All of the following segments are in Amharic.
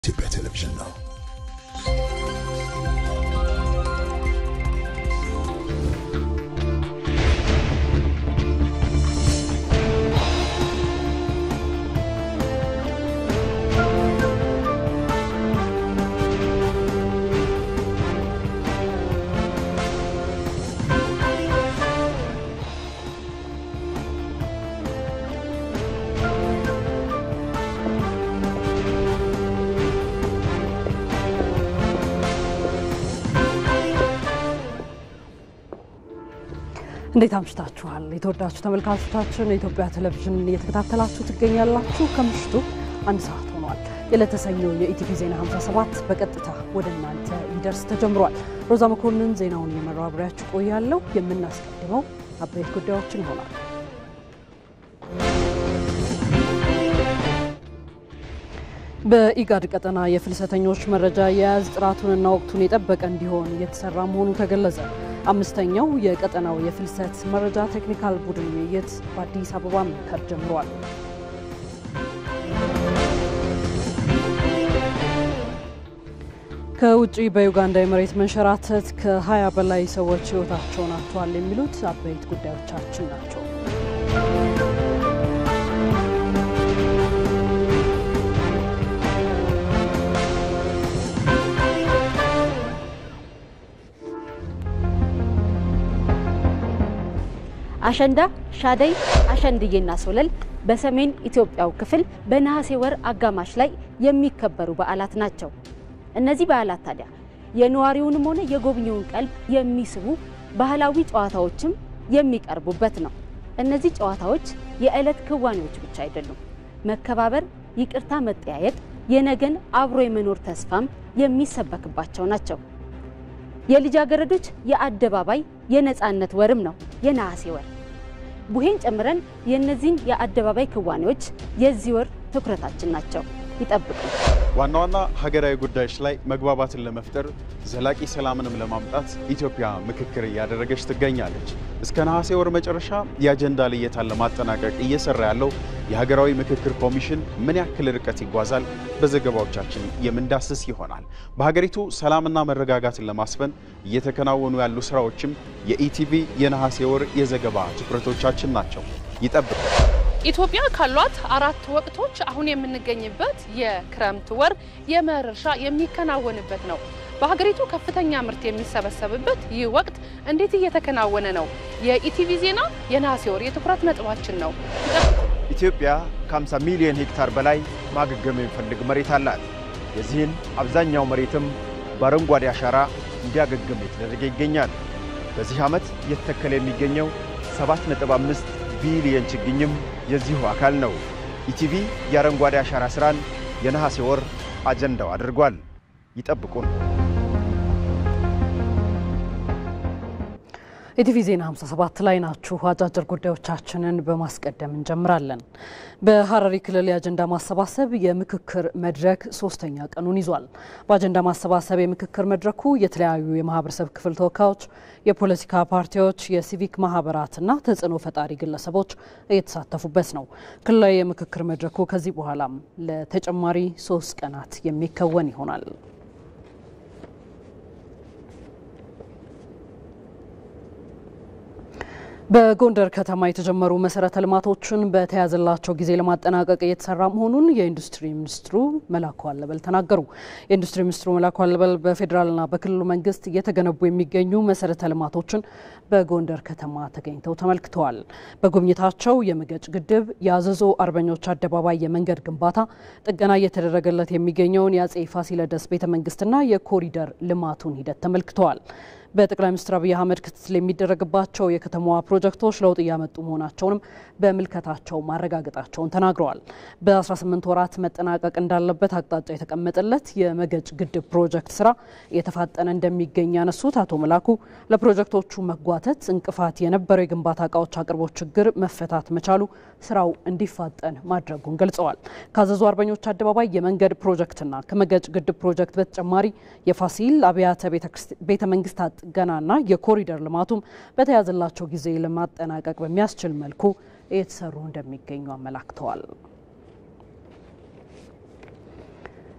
ኢትዮጵያ ቴሌቪዥን ነው። እንዴት አምሽታችኋል? የተወዳችሁ ተመልካቾቻችን የኢትዮጵያ ቴሌቪዥን እየተከታተላችሁ ትገኛላችሁ። ከምሽቱ አንድ ሰዓት ሆኗል። የዕለተ ሰኞ የኢቲቪ ዜና 57 በቀጥታ ወደ እናንተ ሊደርስ ተጀምሯል። ሮዛ መኮንን ዜናውን የመራው አብሬያችሁ ቆያለሁ። የምናስቀድመው አበይት ጉዳዮችን ይሆናል። በኢጋድ ቀጠና የፍልሰተኞች መረጃ አያያዝ ጥራቱንና ወቅቱን የጠበቀ እንዲሆን እየተሰራ መሆኑ ተገለጸ። አምስተኛው የቀጠናው የፍልሰት መረጃ ቴክኒካል ቡድን ውይይት በአዲስ አበባ መከር ጀምሯል። ከውጭ በዩጋንዳ የመሬት መንሸራተት ከ20 በላይ ሰዎች ሕይወታቸውን አጥተዋል። የሚሉት አበይት ጉዳዮቻችን ናቸው። አሸንዳ፣ ሻደይ፣ አሸንድዬና ሶለል በሰሜን ኢትዮጵያው ክፍል በነሐሴ ወር አጋማሽ ላይ የሚከበሩ በዓላት ናቸው። እነዚህ በዓላት ታዲያ የነዋሪውንም ሆነ የጎብኚውን ቀልብ የሚስቡ ባህላዊ ጨዋታዎችም የሚቀርቡበት ነው። እነዚህ ጨዋታዎች የዕለት ክዋኔዎች ብቻ አይደሉም። መከባበር፣ ይቅርታ መጠያየቅ፣ የነገን አብሮ የመኖር ተስፋም የሚሰበክባቸው ናቸው። የልጃገረዶች የአደባባይ የነፃነት ወርም ነው የነሐሴ ወር። ቡሄን ጨምረን የእነዚህን የአደባባይ ክዋኔዎች የዚህ ወር ትኩረታችን ናቸው። ይጠብቁ። ዋና ዋና ሀገራዊ ጉዳዮች ላይ መግባባትን ለመፍጠር ዘላቂ ሰላምንም ለማምጣት ኢትዮጵያ ምክክር እያደረገች ትገኛለች። እስከ ነሐሴ ወር መጨረሻ የአጀንዳ ልየታን ለማጠናቀቅ እየሰራ ያለው የሀገራዊ ምክክር ኮሚሽን ምን ያክል ርቀት ይጓዛል? በዘገባዎቻችን የምንዳስስ ይሆናል። በሀገሪቱ ሰላምና መረጋጋትን ለማስፈን እየተከናወኑ ያሉ ስራዎችም የኢቲቪ የነሐሴ ወር የዘገባ ትኩረቶቻችን ናቸው። ይጠብቁ። ኢትዮጵያ ካሏት አራት ወቅቶች አሁን የምንገኝበት የክረምት ወር የመኸር እርሻ የሚከናወንበት ነው። በሀገሪቱ ከፍተኛ ምርት የሚሰበሰብበት ይህ ወቅት እንዴት እየተከናወነ ነው? የኢቲቪ ዜና የነሐሴ ወር የትኩረት ነጥባችን ነው። ኢትዮጵያ ከ50 ሚሊዮን ሄክታር በላይ ማገገም የሚፈልግ መሬት አላት። የዚህን አብዛኛው መሬትም በአረንጓዴ አሻራ እንዲያገግም የተደረገ ይገኛል። በዚህ ዓመት እየተተከለ የሚገኘው 7.5 ቢሊየን ችግኝም የዚሁ አካል ነው። ኢቲቪ የአረንጓዴ አሻራ ሥራን የነሐሴ ወር አጀንዳው አድርጓል። ይጠብቁን። ኢቲቪ ዜና 57 ላይ ናችሁ። አጫጭር ጉዳዮቻችንን በማስቀደም እንጀምራለን። በሀረሪ ክልል የአጀንዳ ማሰባሰብ የምክክር መድረክ ሶስተኛ ቀኑን ይዟል። በአጀንዳ ማሰባሰብ የምክክር መድረኩ የተለያዩ የማህበረሰብ ክፍል ተወካዮች፣ የፖለቲካ ፓርቲዎች፣ የሲቪክ ማህበራትና ተጽዕኖ ፈጣሪ ግለሰቦች እየተሳተፉበት ነው። ክልላዊ የምክክር መድረኩ ከዚህ በኋላም ለተጨማሪ ሶስት ቀናት የሚከወን ይሆናል። በጎንደር ከተማ የተጀመሩ መሰረተ ልማቶችን በተያዘላቸው ጊዜ ለማጠናቀቅ እየተሰራ መሆኑን የኢንዱስትሪ ሚኒስትሩ መላኩ አለበል ተናገሩ። የኢንዱስትሪ ሚኒስትሩ መላኩ አለበል በፌዴራልና በክልሉ መንግስት እየተገነቡ የሚገኙ መሰረተ ልማቶችን በጎንደር ከተማ ተገኝተው ተመልክተዋል። በጉብኝታቸው የመገጭ ግድብ፣ የአዘዞ አርበኞች አደባባይ የመንገድ ግንባታ፣ ጥገና እየተደረገለት የሚገኘውን የአጼ ፋሲለደስ ቤተ መንግስትና የኮሪደር ልማቱን ሂደት ተመልክተዋል። በጠቅላይ ሚኒስትር አብይ አህመድ ክትትል የሚደረግባቸው የከተማዋ ፕሮጀክቶች ለውጥ እያመጡ መሆናቸውንም በምልከታቸው ማረጋገጣቸውን ተናግረዋል። በ18 ወራት መጠናቀቅ እንዳለበት አቅጣጫ የተቀመጠለት የመገጭ ግድብ ፕሮጀክት ስራ እየተፋጠነ እንደሚገኝ ያነሱት አቶ መላኩ ለፕሮጀክቶቹ መጓተት እንቅፋት የነበረው የግንባታ እቃዎች አቅርቦት ችግር መፈታት መቻሉ ስራው እንዲፋጠን ማድረጉን ገልጸዋል። ካዘዙ አርበኞች አደባባይ የመንገድ ፕሮጀክትና ከመገጭ ግድብ ፕሮጀክት በተጨማሪ የፋሲል አብያተ ቤተ መንግስታት ጥገናና የኮሪደር ልማቱም በተያዘላቸው ጊዜ ለማጠናቀቅ በሚያስችል መልኩ እየተሰሩ እንደሚገኙ አመላክተዋል።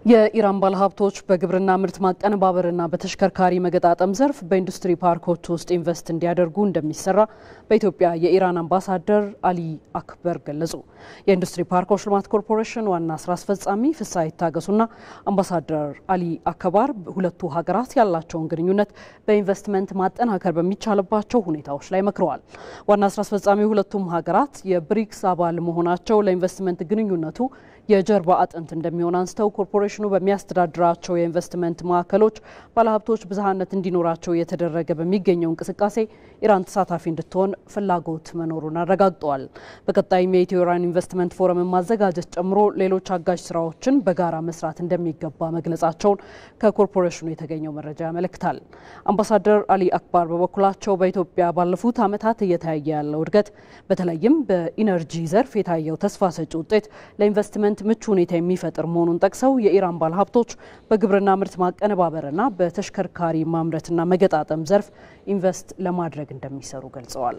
የኢራን ባለሀብቶች በግብርና ምርት ማቀነባበርና በተሽከርካሪ መገጣጠም ዘርፍ በኢንዱስትሪ ፓርኮች ውስጥ ኢንቨስት እንዲያደርጉ እንደሚሰራ በኢትዮጵያ የኢራን አምባሳደር አሊ አክበር ገለጹ። የኢንዱስትሪ ፓርኮች ልማት ኮርፖሬሽን ዋና ስራ አስፈጻሚ ፍስሐ ይታገሱና አምባሳደር አሊ አክባር ሁለቱ ሀገራት ያላቸውን ግንኙነት በኢንቨስትመንት ማጠናከር በሚቻልባቸው ሁኔታዎች ላይ መክረዋል። ዋና ስራ አስፈጻሚ ሁለቱም ሀገራት የብሪክስ አባል መሆናቸው ለኢንቨስትመንት ግንኙነቱ የጀርባ አጥንት እንደሚሆን አንስተው ኮርፖሬሽኑ በሚያስተዳድራቸው የኢንቨስትመንት ማዕከሎች ባለሀብቶች ብዝሃነት እንዲኖራቸው እየተደረገ በሚገኘው እንቅስቃሴ ኢራን ተሳታፊ እንድትሆን ፍላጎት መኖሩን አረጋግጠዋል። በቀጣይም የኢትዮ ኢራን ኢንቨስትመንት ፎረምን ማዘጋጀት ጨምሮ ሌሎች አጋዥ ስራዎችን በጋራ መስራት እንደሚገባ መግለጻቸውን ከኮርፖሬሽኑ የተገኘው መረጃ ያመለክታል። አምባሳደር አሊ አክባር በበኩላቸው በኢትዮጵያ ባለፉት ዓመታት እየታየ ያለው እድገት በተለይም በኢነርጂ ዘርፍ የታየው ተስፋ ሰጪ ውጤት ለኢንቨስትመንት ምቹ ሁኔታ የሚፈጥር መሆኑን ጠቅሰው የኢራን ባለሀብቶች በግብርና ምርት ማቀነባበርና በተሽከርካሪ ማምረትና መገጣጠም ዘርፍ ኢንቨስት ለማድረግ እንደሚሰሩ ገልጸዋል።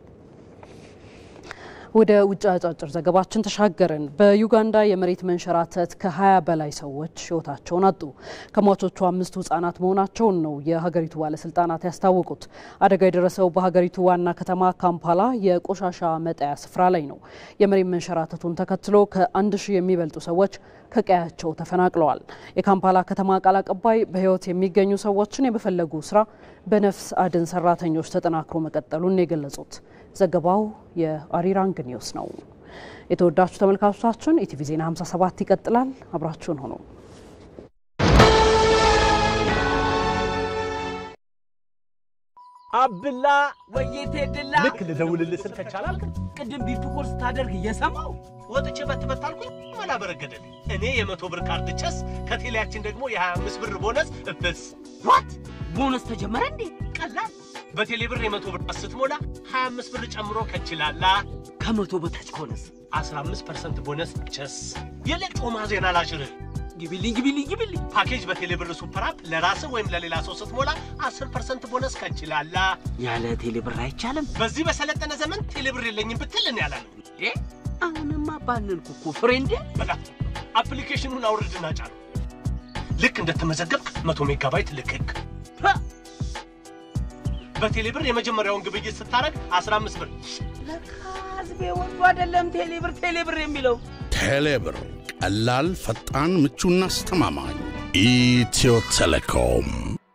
ወደ ውጭ አጫጭር ዘገባችን ተሻገርን። በዩጋንዳ የመሬት መንሸራተት ከ20 በላይ ሰዎች ህይወታቸውን አጡ። ከሟቾቹ አምስቱ ህጻናት መሆናቸውን ነው የሀገሪቱ ባለስልጣናት ያስታወቁት። አደጋ የደረሰው በሀገሪቱ ዋና ከተማ ካምፓላ የቆሻሻ መጣያ ስፍራ ላይ ነው። የመሬት መንሸራተቱን ተከትሎ ከአንድ ሺህ የሚበልጡ ሰዎች ከቀያቸው ተፈናቅለዋል። የካምፓላ ከተማ ቃል አቀባይ በህይወት የሚገኙ ሰዎችን የመፈለጉ ስራ በነፍስ አድን ሰራተኞች ተጠናክሮ መቀጠሉን የገለጹት ዘገባው የአሪራንግ ኒውስ ነው። የተወዳችሁ ተመልካቾቻችን ኢቲቪ ዜና 57 ይቀጥላል። አብራችሁን ሆኖ አብላ ወይቴ ድላ ልክ ልደውልልህ ስልክ ከቻላልክ ቅድም ቢፕ ኮርስ ታደርግ እየሰማው ወጥቼ በትበት አልኩኝ መላ በረገደል እኔ የመቶ ብር ካርድ ቸስ ከቴሌያችን ደግሞ የ25 ብር ቦነስ እብስ ዋት ቦነስ ተጀመረ እንዴ? ቀላል በቴሌ ብር የመቶ ብር ስትሞላ 25 ብር ጨምሮ ከችላላ ከመቶ በታች ከሆነስ 15 ፐርሰንት ቦነስ ቸስ የሌጮማ ዜና ላሽርህ ግቢልኝ ግቢልኝ ግቢልኝ ፓኬጅ በቴሌ ብር ሱፐር አፕ ለራስህ ወይም ለሌላ ሰው ስትሞላ 10 ፐርሰንት ቦነስ ከችላላ ያለ ቴሌ ብር አይቻልም። በዚህ በሰለጠነ ዘመን ቴሌ ብር የለኝም ብትል እኔ ያላለም እ አሁንማ ባንንኩ እኮ ፍሬንዴ። በጣም አፕሊኬሽኑን አውርድና ጫኑ። ልክ እንደተመዘገብክ መቶ ሜጋባይት ልክክ በቴሌ ብር የመጀመሪያውን ግብይት ስታረግ 15 ብር ለካ ህዝቤ ወዶ አይደለም ቴሌ ብር ቴሌ ብር የሚለው ቴሌብር ቀላል፣ ፈጣን፣ ምቹና አስተማማኝ። ኢትዮ ቴሌኮም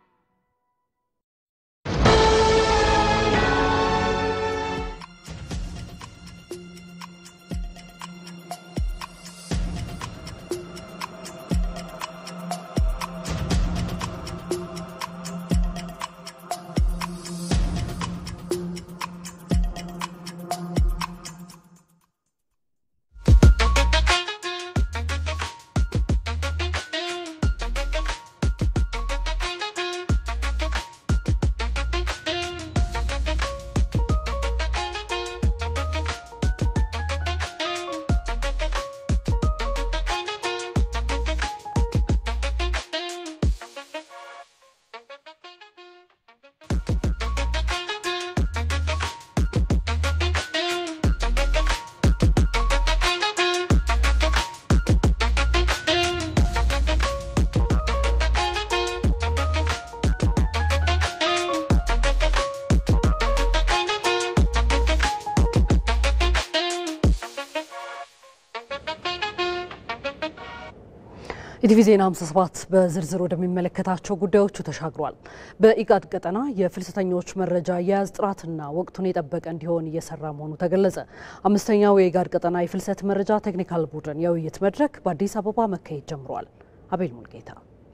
ኢቲቪ ዜና 57 በዝርዝር ወደሚመለከታቸው ጉዳዮቹ ተሻግሯል። በኢጋድ ቀጠና የፍልሰተኞች መረጃ አያያዝ ጥራትና ወቅቱን የጠበቀ እንዲሆን እየሰራ መሆኑ ተገለጸ። አምስተኛው የኢጋድ ቀጠና የፍልሰት መረጃ ቴክኒካል ቡድን የውይይት መድረክ በአዲስ አበባ መካሄድ ጀምሯል። አቤል ሙልጌታ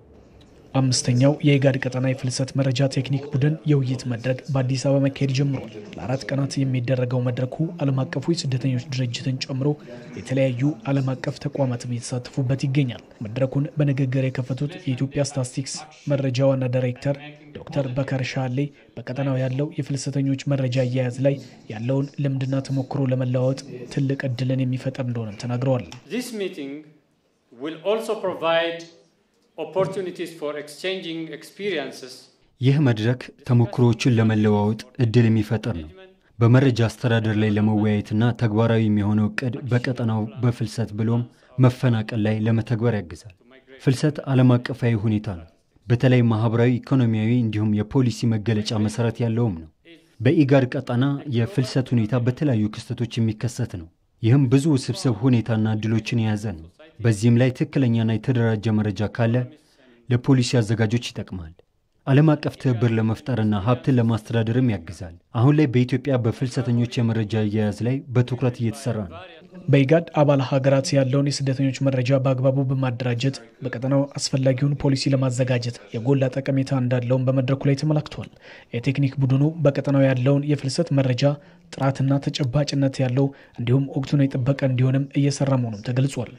አምስተኛው የኢጋድ ቀጠና የፍልሰት መረጃ ቴክኒክ ቡድን የውይይት መድረክ በአዲስ አበባ መካሄድ ጀምሯል። ለአራት ቀናት የሚደረገው መድረኩ ዓለም አቀፉ የስደተኞች ድርጅትን ጨምሮ የተለያዩ ዓለም አቀፍ ተቋማትም የተሳተፉበት ይገኛል። መድረኩን በንግግር የከፈቱት የኢትዮጵያ ስታትስቲክስ መረጃ ዋና ዳይሬክተር ዶክተር በከር ሻሌ በቀጠናው ያለው የፍልሰተኞች መረጃ አያያዝ ላይ ያለውን ልምድና ተሞክሮ ለመለዋወጥ ትልቅ እድልን የሚፈጥር እንደሆነም ተናግረዋል። This meeting will also provide opportunities for exchanging experiences ይህ መድረክ ተሞክሮዎችን ለመለዋወጥ እድል የሚፈጥር ነው። በመረጃ አስተዳደር ላይ ለመወያየትና ተግባራዊ የሚሆነው እቅድ በቀጠናው በፍልሰት ብሎም መፈናቀል ላይ ለመተግበር ያግዛል። ፍልሰት ዓለም አቀፋዊ ሁኔታ ነው። በተለይ ማኅበራዊ፣ ኢኮኖሚያዊ እንዲሁም የፖሊሲ መገለጫ መሠረት ያለውም ነው። በኢጋድ ቀጠና የፍልሰት ሁኔታ በተለያዩ ክስተቶች የሚከሰት ነው። ይህም ብዙ ውስብስብ ሁኔታና እድሎችን የያዘ ነው። በዚህም ላይ ትክክለኛና የተደራጀ መረጃ ካለ ለፖሊሲ አዘጋጆች ይጠቅማል። ዓለም አቀፍ ትብብር ለመፍጠርና ሀብትን ለማስተዳደርም ያግዛል። አሁን ላይ በኢትዮጵያ በፍልሰተኞች የመረጃ አያያዝ ላይ በትኩረት እየተሰራ ነው። በኢጋድ አባል ሀገራት ያለውን የስደተኞች መረጃ በአግባቡ በማደራጀት በቀጠናው አስፈላጊውን ፖሊሲ ለማዘጋጀት የጎላ ጠቀሜታ እንዳለውን በመድረኩ ላይ ተመላክቷል። የቴክኒክ ቡድኑ በቀጠናው ያለውን የፍልሰት መረጃ ጥራትና ተጨባጭነት ያለው እንዲሁም ወቅቱን የጠበቀ እንዲሆንም እየሰራ መሆኑም ተገልጿል።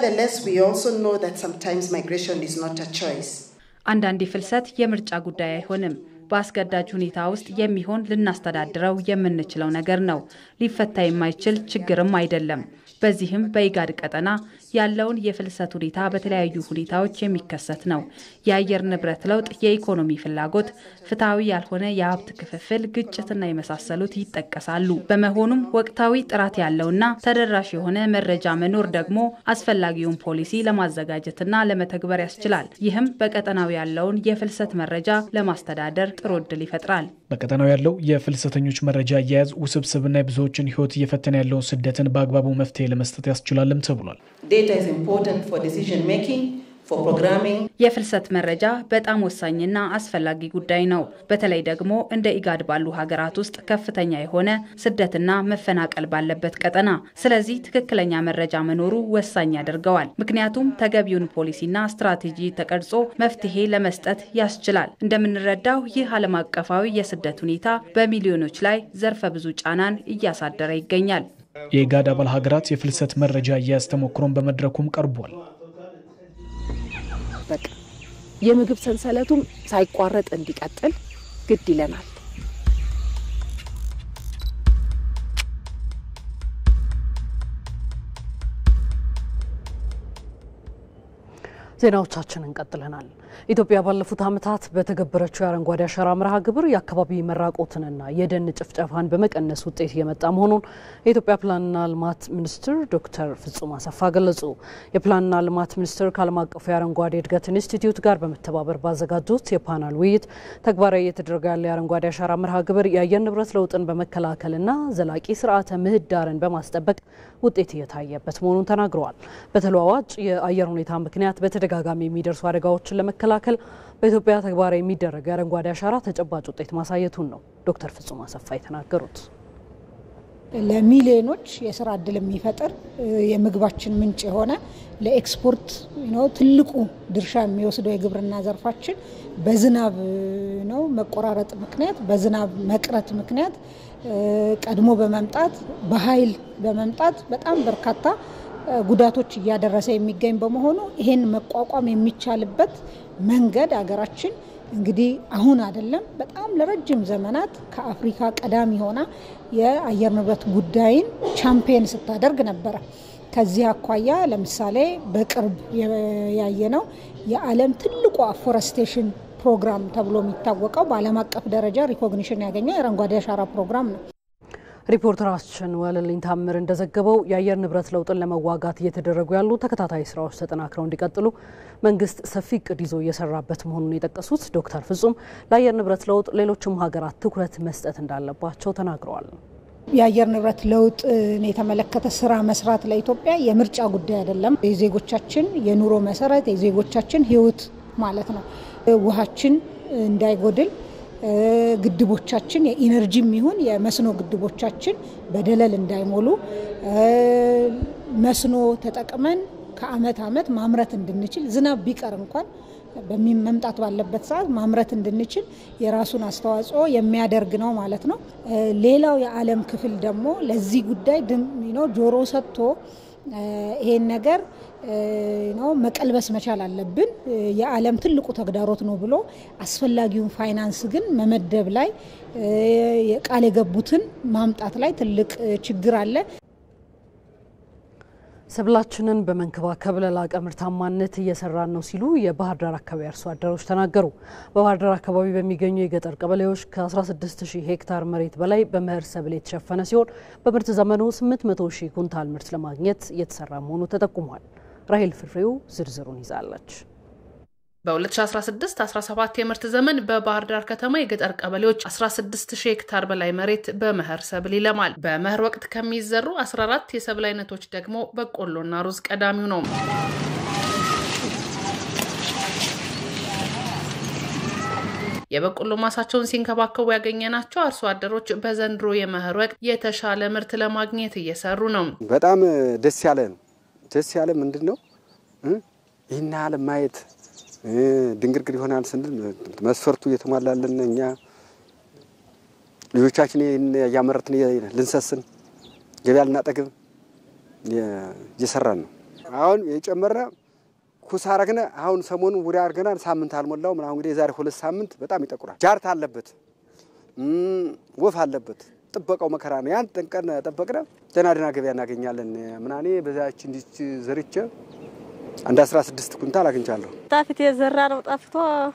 አንዳንዴ ፍልሰት የምርጫ ጉዳይ አይሆንም። በአስገዳጅ ሁኔታ ውስጥ የሚሆን ልናስተዳድረው የምንችለው ነገር ነው። ሊፈታ የማይችል ችግርም አይደለም። በዚህም በኢጋድ ቀጠና ያለውን የፍልሰት ሁኔታ በተለያዩ ሁኔታዎች የሚከሰት ነው። የአየር ንብረት ለውጥ፣ የኢኮኖሚ ፍላጎት፣ ፍትሐዊ ያልሆነ የሀብት ክፍፍል፣ ግጭትና የመሳሰሉት ይጠቀሳሉ። በመሆኑም ወቅታዊ ጥራት ያለውና ተደራሽ የሆነ መረጃ መኖር ደግሞ አስፈላጊውን ፖሊሲ ለማዘጋጀትና ለመተግበር ያስችላል። ይህም በቀጠናው ያለውን የፍልሰት መረጃ ለማስተዳደር ጥሩ እድል ይፈጥራል። በቀጠናው ያለው የፍልሰተኞች መረጃ አያያዝ ውስብስብና የብዙዎችን ሕይወት እየፈተነ ያለውን ስደትን በአግባቡ መፍትሄ ለመስጠት ያስችላልም ተብሏል። የፍልሰት መረጃ በጣም ወሳኝና አስፈላጊ ጉዳይ ነው። በተለይ ደግሞ እንደ ኢጋድ ባሉ ሀገራት ውስጥ ከፍተኛ የሆነ ስደትና መፈናቀል ባለበት ቀጠና። ስለዚህ ትክክለኛ መረጃ መኖሩ ወሳኝ ያደርገዋል። ምክንያቱም ተገቢውን ፖሊሲና ስትራቴጂ ተቀርጾ መፍትሄ ለመስጠት ያስችላል። እንደምንረዳው ይህ ዓለም አቀፋዊ የስደት ሁኔታ በሚሊዮኖች ላይ ዘርፈ ብዙ ጫናን እያሳደረ ይገኛል። የኢጋድ አባል ሀገራት የፍልሰት መረጃ አያያዝ ተሞክሮን በመድረኩም ቀርቧል። በቃ የምግብ ሰንሰለቱም ሳይቋረጥ እንዲቀጥል ግድ ይለናል። ዜናዎቻችንን ቀጥለናል። ኢትዮጵያ ባለፉት ዓመታት በተገበረችው የአረንጓዴ አሻራ መርሃ ግብር የአካባቢ መራቆትንና የደን ጭፍጨፋን በመቀነስ ውጤት እየመጣ መሆኑን የኢትዮጵያ ፕላንና ልማት ሚኒስትር ዶክተር ፍጹም አሰፋ ገለጹ። የፕላንና ልማት ሚኒስቴር ከዓለም አቀፉ የአረንጓዴ እድገት ኢንስቲትዩት ጋር በመተባበር ባዘጋጁት የፓናል ውይይት ተግባራዊ እየተደረገ ያለ የአረንጓዴ አሻራ መርሃ ግብር የአየር ንብረት ለውጥን በመከላከልና ዘላቂ ስርዓተ ምህዳርን በማስጠበቅ ውጤት እየታየበት መሆኑን ተናግረዋል። በተለዋዋጭ የአየር ሁኔታ ምክንያት በተደጋጋሚ የሚደርሱ አደጋዎችን ለመከላከል በኢትዮጵያ ተግባራዊ የሚደረገው የአረንጓዴ አሻራ ተጨባጭ ውጤት ማሳየቱን ነው ዶክተር ፍጹም አሰፋ የተናገሩት። ለሚሊዮኖች የስራ እድል የሚፈጥር የምግባችን ምንጭ የሆነ ለኤክስፖርት ነው ትልቁ ድርሻ የሚወስደው የግብርና ዘርፋችን በዝናብ ነው መቆራረጥ ምክንያት በዝናብ መቅረት ምክንያት ቀድሞ በመምጣት በኃይል በመምጣት በጣም በርካታ ጉዳቶች እያደረሰ የሚገኝ በመሆኑ ይሄን መቋቋም የሚቻልበት መንገድ አገራችን እንግዲህ አሁን አይደለም፣ በጣም ለረጅም ዘመናት ከአፍሪካ ቀዳሚ ሆና የአየር ንብረት ጉዳይን ቻምፒየን ስታደርግ ነበረ። ከዚህ አኳያ ለምሳሌ በቅርብ ያየነው የዓለም ትልቁ አፎረስቴሽን ፕሮግራም ተብሎ የሚታወቀው በዓለም አቀፍ ደረጃ ሪኮግኒሽን ያገኘው የአረንጓዴ አሻራ ፕሮግራም ነው። ሪፖርተራችን ወለልኝ ታምር እንደዘገበው የአየር ንብረት ለውጥን ለመዋጋት እየተደረጉ ያሉ ተከታታይ ስራዎች ተጠናክረው እንዲቀጥሉ መንግስት ሰፊ እቅድ ይዞ እየሰራበት መሆኑን የጠቀሱት ዶክተር ፍጹም ለአየር ንብረት ለውጥ ሌሎችም ሀገራት ትኩረት መስጠት እንዳለባቸው ተናግረዋል። የአየር ንብረት ለውጥን የተመለከተ ስራ መስራት ለኢትዮጵያ የምርጫ ጉዳይ አይደለም። የዜጎቻችን የኑሮ መሰረት፣ የዜጎቻችን ህይወት ማለት ነው። ውሃችን እንዳይጎድል ግድቦቻችን የኢነርጂም ይሁን የመስኖ ግድቦቻችን በደለል እንዳይሞሉ መስኖ ተጠቅመን ከአመት አመት ማምረት እንድንችል ዝናብ ቢቀር እንኳን በመምጣት ባለበት ሰዓት ማምረት እንድንችል የራሱን አስተዋጽኦ የሚያደርግ ነው ማለት ነው። ሌላው የዓለም ክፍል ደግሞ ለዚህ ጉዳይ ጆሮ ሰጥቶ ይሄን ነገር ነው መቀልበስ መቻል አለብን። የዓለም ትልቁ ተግዳሮት ነው ብሎ አስፈላጊውን ፋይናንስ ግን መመደብ ላይ ቃል የገቡትን ማምጣት ላይ ትልቅ ችግር አለ። ሰብላችንን በመንከባከብ ለላቀ ምርታማነት እየሰራን ነው ሲሉ የባህር ዳር አካባቢ አርሶ አደሮች ተናገሩ። በባህር ዳር አካባቢ በሚገኙ የገጠር ቀበሌዎች ከ16 ሺህ ሄክታር መሬት በላይ በመኸር ሰብል የተሸፈነ ሲሆን በምርት ዘመኑ 800 ሺህ ኩንታል ምርት ለማግኘት እየተሰራ መሆኑ ተጠቁሟል። ራሄል ፍሬው ዝርዝሩን ይዛለች። በ2016-17 የምርት ዘመን በባህር ዳር ከተማ የገጠር ቀበሌዎች 16 ሺህ ሄክታር በላይ መሬት በመኸር ሰብል ይለማል። በመኸር ወቅት ከሚዘሩ 14 የሰብል አይነቶች ደግሞ በቆሎና ሩዝ ቀዳሚው ነው። የበቆሎ ማሳቸውን ሲንከባከቡ ያገኘናቸው አርሶ አደሮች በዘንድሮ የመኸር ወቅት የተሻለ ምርት ለማግኘት እየሰሩ ነው። በጣም ደስ ያለ ነው። ደስ ያለ ምንድን ነው ይህን ያህል ማየት ድንግርግር ይሆናል ስንል መስፈርቱ እየተሟላልን እኛ ልጆቻችን እያመረትን ልንሰስን ገበያ ልናጠግብ እየሰራን ነው። አሁን የጨመረ ኩስ አረግነ አሁን ሰሞኑን ውሪያ አድርገናል። ሳምንት አልሞላውም። አሁን እንግዲህ የዛሬ ሁለት ሳምንት በጣም ይጠቁራል። ጃርት አለበት፣ ወፍ አለበት። ጥበቃው መከራ ነው። ያን ጠንቀን ጠበቅነ ደህና ደህና ገበያ እናገኛለን። ምናኔ በዛች እንዲች ዘርቼ አንድ አስራ ስድስት ኩንታል አግኝቻለሁ። ጣፊት የዘራ ነው ጠፍቶ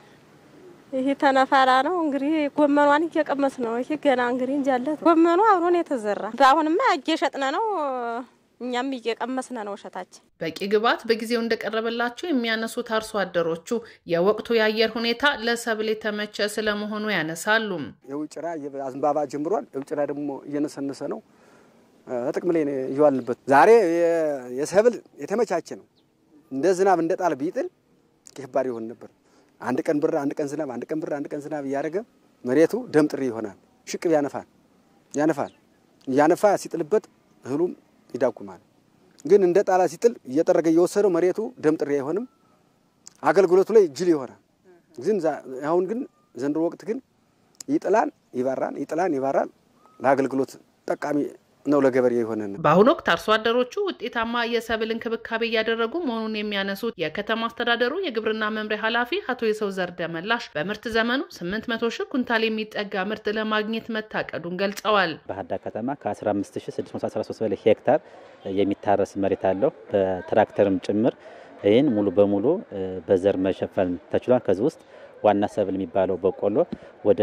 ይሄ ተነፋራ ነው እንግዲህ ጎመኗን እየቀመስ ነው። ይሄ ገና እንግዲህ እንጃለት ጎመኑ አብሮን የተዘራ በአሁንማ እየሸጥነ ነው። እኛም እየቀመስነ ነው እሸታችን። በቂ ግብዓት በጊዜው እንደቀረበላቸው የሚያነሱት አርሶ አደሮቹ የወቅቱ የአየር ሁኔታ ለሰብል የተመቸ ስለመሆኑ ያነሳሉ። የውጭራ አዝንባባ ጀምሯል። የውጭራ ደግሞ እየነሰነሰ ነው። ጥቅም ላይ እየዋልንበት ዛሬ የሰብል የተመቻቸ ነው። እንደ ዝናብ እንደ ጣል ቢጥል ከባድ ይሆን ነበር። አንድ ቀን ብር፣ አንድ ቀን ዝናብ፣ አንድ ቀን ብር፣ አንድ ቀን ዝናብ እያደረገ መሬቱ ደም ጥሪ ይሆናል። ሽቅብ ያነፋል ያነፋል እያነፋ ሲጥልበት እህሉም ይዳጉማል። ግን እንደ ጣላ ሲጥል እየጠረገ እየወሰደው መሬቱ ደም ጥሪ አይሆንም። አገልግሎቱ ላይ ጅል ይሆናል። ግን አሁን ግን ዘንድሮ ወቅት ግን ይጥላል፣ ይባራል፣ ይጥላል፣ ይባራል። ለአገልግሎት ጠቃሚ ነው ለገበሬ የሆነን። በአሁኑ ወቅት አርሶ አደሮቹ ውጤታማ የሰብል እንክብካቤ እያደረጉ መሆኑን የሚያነሱት የከተማ አስተዳደሩ የግብርና መምሪያ ኃላፊ አቶ የሰው ዘር ደመላሽ በምርት ዘመኑ 800 ሺህ ኩንታል የሚጠጋ ምርት ለማግኘት መታቀዱን ገልጸዋል። ባህር ዳር ከተማ ከ15613 በላይ ሄክታር የሚታረስ መሬት አለው በትራክተርም ጭምር። ይህን ሙሉ በሙሉ በዘር መሸፈን ተችሏል። ከዚህ ውስጥ ዋና ሰብል የሚባለው በቆሎ ወደ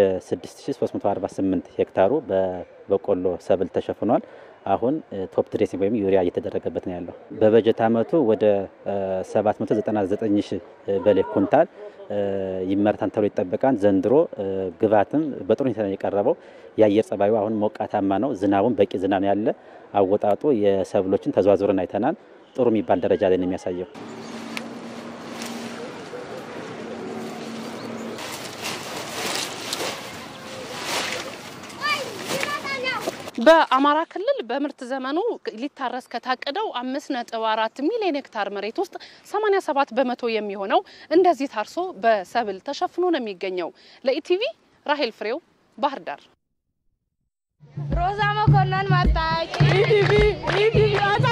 6348 ሄክታሩ በበቆሎ ሰብል ተሸፍኗል። አሁን ቶፕ ድሬሲንግ ወይም ዩሪያ እየተደረገበት ነው ያለው። በበጀት ዓመቱ ወደ 799 ሺህ በላይ ኩንታል ይመረታል ተብሎ ይጠበቃል። ዘንድሮ ግብዓትም በጥሩ ሁኔታ ነው የቀረበው። የአየር ጸባዩ አሁን ሞቃታማ ነው። ዝናቡም በቂ ዝናብ ያለ አወጣጡ የሰብሎችን ተዘዋዝረን አይተናል። ጥሩ የሚባል ደረጃ ላይ ነው የሚያሳየው። በአማራ ክልል በምርት ዘመኑ ሊታረስ ከታቀደው አምስት ነጥብ አራት ሚሊዮን ሄክታር መሬት ውስጥ 87 በመቶ የሚሆነው እንደዚህ ታርሶ በሰብል ተሸፍኖ ነው የሚገኘው። ለኢቲቪ ራሄል ፍሬው ባህር ዳር። ሮዛ መኮንን መጣች። ኢቲቪ ኢቲቪ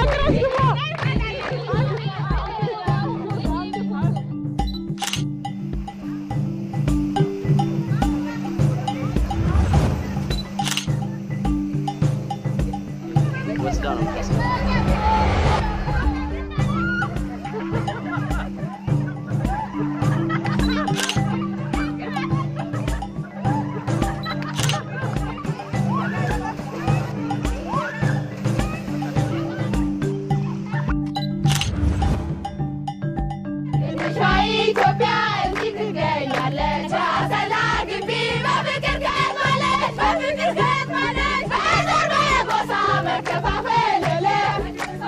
ኢትዮጵያ እዚህ ትገኛለች። አሰላ ግቢ በፍቅር ከትማለች፣ በፍቅር ከትማለች። በዘር በጎሳ መከፋፈል የለም።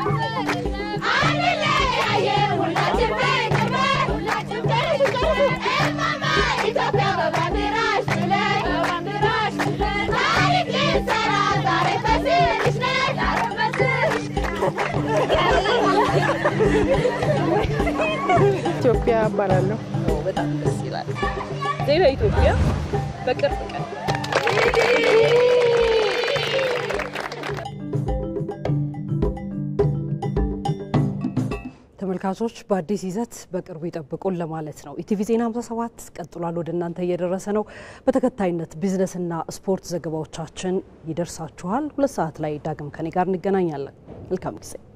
አንለያየም፣ ሁላችን ፍቅር ነን፣ ሁላችን ፍቅር ነን። እማማ ኢትዮጵያ በባንዲራሽ ብለን፣ በባንዲራሽ ብለን ታሪክ ልንሰራ ዛሬ በስርሽ ነን፣ ዛሬ በስርሽ ኢትዮጵያ እባላለሁ። በጣም ደስ ይላል። ዜና ኢትዮጵያ በቅርብ ቀን ተመልካቾች በአዲስ ይዘት በቅርቡ ይጠብቁን ለማለት ነው። ኢቲቪ ዜና 57 ቀጥሏል፣ ወደ እናንተ እየደረሰ ነው። በተከታይነት ቢዝነስና ስፖርት ዘገባዎቻችን ይደርሳችኋል። ሁለት ሰዓት ላይ ዳግም ከኔ ጋር እንገናኛለን። መልካም ጊዜ